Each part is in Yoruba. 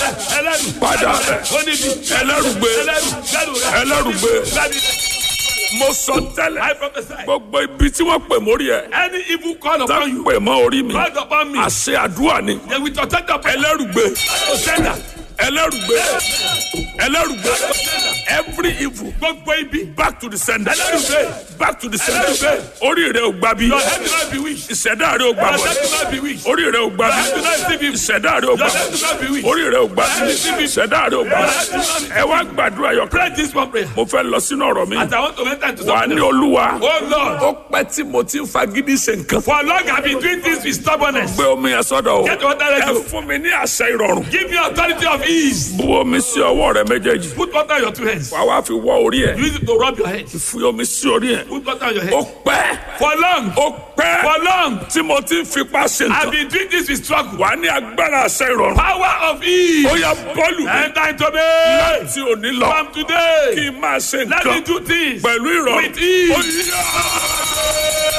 ẹlẹ́rù padà bẹ̀ oníbi ẹlẹ́rùgbé ẹlẹ́rù gbẹ́rù rẹ̀ ẹlẹ́rùgbé gbẹ́rù mo sọ tẹ́lẹ̀ I prophesy gbogbo ibi tí wọ́n pè mórí ẹ̀ any evil call tá upon ń you pè mọ́ orí mi called upon me àṣẹ àdúrà ni they will protect your prayer ẹlẹ́rùgbé to sender ẹlẹ́rùgbé ẹlẹ́rùgbé every evil gbogbo ibi back to the sender ẹlẹ́rùgbé back to the sender Ẹlẹ́rùgbé. orí rẹ̀ ò gbà bí your head will not be weak ìṣẹ̀dá rẹ̀ ò gbà your bọ̀ head will not be weak orí rẹ̀ ò gbà your bí head will not receive evil ìṣẹ̀dá rẹ̀ ò gbà your head will bọ̀ not be weak orí rẹ̀ ò gbà bí ìṣẹ̀dá rẹ̀ ò gbà bọ̀ ẹ wá gbàdúrà yọ pray this one prayer mo fẹ́ lọ sínú ọ̀rọ̀ mi as I want to enter into wà ní something olúwa oh Lord ó pẹ́ tí mo ti ń fagídí ṣe nǹkan for long I been doing this with stubbornness gbé omi yẹn sọ́dọ̀ o Get water ready. ẹ fún mi ní àṣẹ ìrọ̀rùn give me authority of ease bu omi sí ọwọ́ rẹ méjèèjì put water on your two hands wàá wá fi wọ orí ẹ use it to rub your head fi omi sí orí ẹ put water on your ó head pẹ́ for long ó pẹ́ for long tí mo ti ń fipá ṣe I nǹkan been doing this with struggle wà á ní agbára àṣẹ ìrọ̀rùn power of ease ó yá bọ́ọ̀lù mi enter into me tí ò ní lọ from today kí n máa ṣe let me nǹkan do things pẹ̀lú ìrọ̀rùn with ease. Ó yá.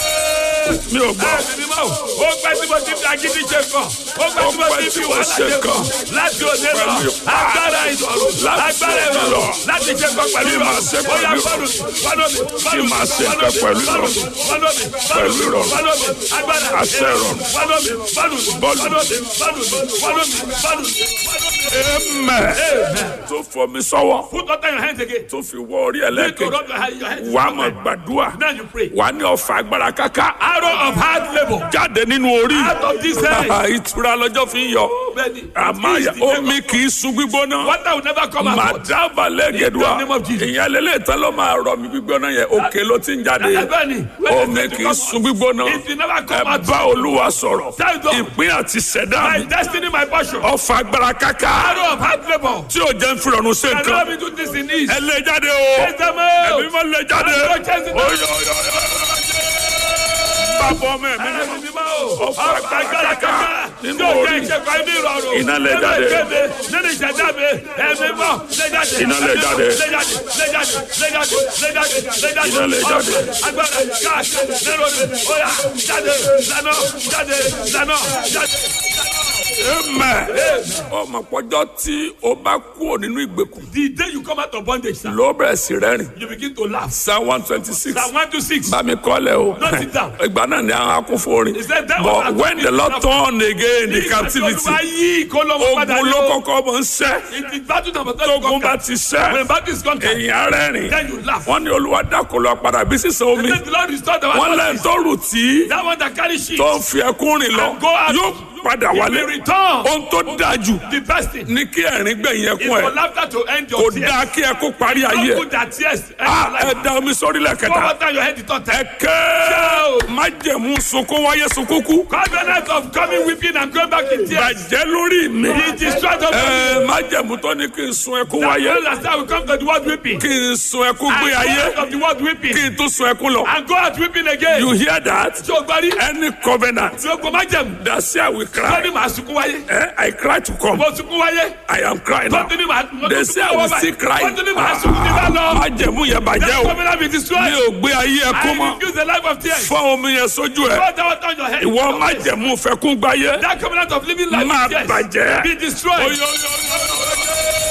mi ò gbọ́ Ẹ̀mí mímọ́ o, ó pẹ́ tí mo ti fi agídí ṣe kàn, ó pẹ́ tí mo ti fi wàhálà ṣe kàn, láti òde lọ, Pẹ̀lú ipá. agbára ìrọ̀rùn, Láti agbára òde lọ. ìrọ̀rùn, láti ṣe kàn pẹ̀lú Kí máa ṣe ìrọ̀rùn, ó yá pẹ̀lú fọ́nù mi, fọ́nù mi, fọ́nù mi, máa ṣe fọ́nù nǹkan mi, pẹ̀lú fọ́nù mi, ìrọ̀rùn. fọ́nù mi, Pẹ̀lú ìrọ̀rùn. fọ́nù mi, agbára Àṣẹ ìrọ̀rùn. fọ́nù mi, fọ́nù mi, Bọ́ọ̀lù. fọ́nù mi, fọ́nù mi, fọ́nù mi, fọ́nù mi, fọ́nù mi. Amen. tó fọ mi sọ́wọ́ Put water in your hands again. tó fi wọ orí Need to ẹlẹ́kẹ̀ rub your hand- your hands. wà á máa gbàdúrà Now you pray. wà á ní ọ̀fà agbára káká Arrow of hard labour. jáde nínú orí Out of this hand. ìtura lọ́jọ́ fi ń yọ Bẹ́ẹ̀ni, àmàyà it is the omi kì í sun gbígbóná Water will never come out. màdàbà lẹ́gẹ̀dùà In the name of Jesus. ìyẹn lélẹ̀ tán ló máa rọ mi gbígbóná yẹn òkè ló ti ń jáde Bẹ́ẹ̀ni, omi kì í sun gbígbóná It will never ẹ come out. bá olúwa sọ̀rọ̀ Tell God. ìpín àti ṣẹ̀dá My mi destiny, my portion. ọ̀fà agbára káká Arrow of hard labour. tí ò jẹ́ ń fi rọrùn ṣe Can nǹkan let me do this in ease. ẹ lé jáde o Chase them out. ẹbí mọ lé jáde Àgọ́ chase them out. oyè oyè oyè bàbá ọmọ ẹ̀mí mímọ́. Ẹ̀mí mímọ́ o. Ọ̀fà Ọ̀fà agbára kankan. nínú Yóò orí. jẹ́ ìṣẹ́kọ̀ ẹni ìrọ̀rùn. Iná lè Nínú jáde. ìkéde, Nínú ìṣẹ̀dá mi. Ẹ̀mí mọ́. Lé jáde. Iná lè Ẹ̀mí mọ́. jáde. Lé jáde. Lé jáde. Lé jáde. Lé jáde. Lé jáde. Iná lè jáde. Ọ̀fà agbára káàkiri. Nínú mi. Oya jáde. Lánà. Jáde. Lánà. Jáde. Amen. ọmọ pọ́jọ́ tí o bá kúrò nínú ìgbèkùn The day you come out of bondage, sir, ló bẹ̀rẹ̀ sí rẹ́rìn you begin to laugh. psalm one twenty six Psalm one to six. bá mi kọ́lẹ̀ o Note it down. ìgbà náà ni àwọn akúnfòrin He said that was but our when the lord turn again the captivity Olúwa yí ìkólọ́wọ́ padà ogun ló ní o. kọ́kọ́ mọ̀ ń ṣẹ́ It is battle number three. tógun bá ti ṣẹ́ When battle is conquered, èèyàn rẹ́rìn then you laugh. wọ́n ní olúwa dákò lọ padà bí sísan omi Let the Lord restore the wọ́n one lẹ́yìn tó rù tí that one that carry sheep. tó ń fi ẹkún rìn lọ And go out. yóò padà He wálé will return. ohun tó dáa jù The best thing ní kí ẹ̀rín gbẹ̀yìn is ẹkún for ẹ̀ laughter to end kò your tears. dáa kí ẹkún parí ayé Don't ẹ̀ put that tears end Ah, your ẹ life. da omi sórí Pour lẹ́kẹ̀ta water on your head the third time. ẹ̀kẹ́ májẹ̀mú sunkún wáyé sunkún kú Covenant of coming weeping and going back in tears. bàjẹ́ lórí mi He destroyed us. ẹ májẹ̀mú tó ní kí n sun ẹkún wáyé That's how we come to the word weeping. kí n sun ẹkún And gbé go ayé out of the word weeping. kí n tún sun ẹkún lọ And go out weeping again. you hear that Tí o gbọ́ rí. any covenant Tí o gbọ́ má jẹ̀mú. that say I will Tó cry ní màá sunkún wáyé. eh, I cry to come Mo sunkún wáyé. I am crying Tó now ní màá mo they tún say I sunkún will wáyé. still cry Tó ní màá sunkún ní bá lọ. májẹ̀mú yẹn bàjẹ́ That o covenant be mi destroyed. ò gbé ayé ẹkún I mọ́ refuse the life of tears. fọ́ omi yẹn sójú ẹ̀ Pour that water on your head. ìwọ májẹ̀mú fẹ́kún gbáyé That covenant of living life máa in tears. bàjẹ́ Be destroyed. Oyo, oyo, oyo, oyo.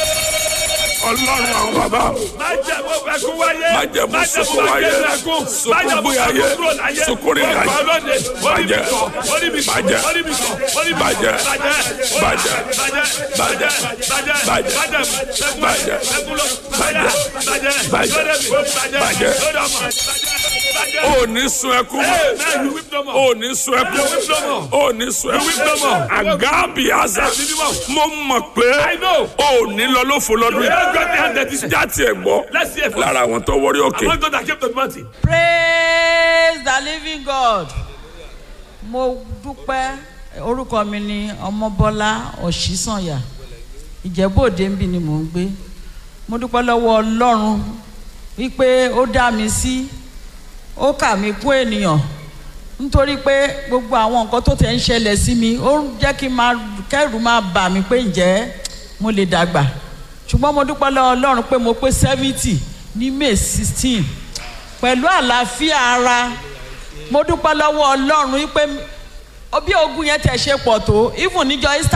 ọlọ́run àwọn bàbá Májẹ̀mú ẹkún wáyé. Májẹ̀mú sunkún wáyé. ẹkún. Sunkún Májẹ̀mú gbé ayé. sunkún kúrò láyé. Sunkún rìn láyé. Ọkọ̀ lóde. Bàjẹ́. Orí mi kọ̀. Bàjẹ́. Orí mi kọ̀. Orí mi kọ̀. Bàjẹ́. Bàjẹ́. Bàjẹ́. Bàjẹ́. Bàjẹ́. Bàjẹ́. Bàjẹ́. Bàjẹ́. Ẹkún wáyé. Bàjẹ́. Ẹkún lọ. Bàjẹ́. Bàjẹ́. Bàjẹ́. Lórí mi. Bàjẹ́. Bàjẹ́. Lórí ọmọ. Bàjẹ́. Bàjẹ́. ò ní sun ẹkún mọ́ Hey, man, you weep no more. ò ní sun ẹkún You weep no more. ò ní sun You weep no ẹkún more. àgábì àzà Ẹ̀mí mímọ́. mo mọ̀ pé I know. ò ní lọ lófo lọ́dún You yìí don't get behind this. jáde ẹ̀ gbọ́ Let's see it first. lára àwọn tó wọrí òkè Among those that came to the mountain. praise the living god mo dúpẹ́ orúkọ mi ni ọmọbọ́lá ọ̀ṣísànyà ìjẹ́bòde ń bí ni mò ń gbé mo dúpẹ́ lọ́wọ́ ọlọ́run wípé ó dá mi sí ó kà mí kún ènìyàn nítorí pé gbogbo àwọn nǹkan tó tẹ̀ ń ṣẹlẹ̀ sí mi ó ń jẹ́ kí n máa kẹ́rù máa bà mí pé ǹjẹ́ mo lè dàgbà ṣùgbọ́n mo dúpẹ́ lọ́wọ́ ọlọ́run pé mo pé seventy ní may sixteen pẹ̀lú àlàáfíà ara mo dúpẹ́ lọ́wọ́ ọlọ́run wípé bí ogun yẹn tẹ̀ ṣe pọ̀ tó even níjọ́ easter